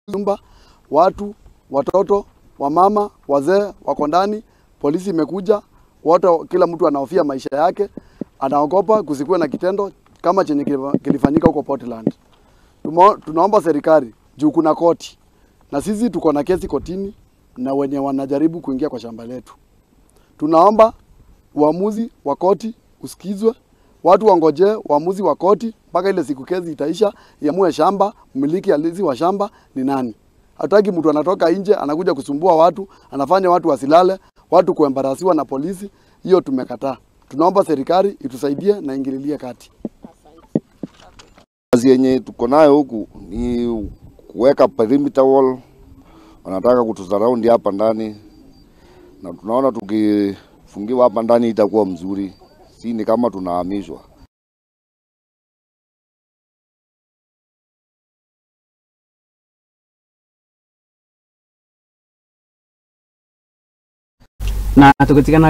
nyumba, watu, watoto, wamama, wazee wako ndani, polisi imekuja, wote, kila mtu anahofia maisha yake, anaogopa kusikuwe na kitendo kama chenye kilifa- kilifanyika huko Portland. Tumo, tunaomba serikali juu kuna koti na sisi tuko na kesi kotini na wenye wanajaribu kuingia kwa shamba letu. Tunaomba uamuzi wa koti usikizwe, watu wangojee uamuzi wa koti mpaka ile siku kesi itaisha, iamue shamba, mmiliki halisi wa shamba ni nani. Hataki mtu anatoka nje anakuja kusumbua watu, anafanya watu wasilale, watu kuembarasiwa na polisi. Hiyo tumekataa. Tunaomba serikali itusaidie na ingililie kati. Kazi yenye tuko nayo huku ni kuweka perimeter wall, wanataka kutusaraundi hapa ndani, na tunaona tukifungiwa hapa ndani itakuwa mzuri, si ni kama tunahamishwa. na tukitikana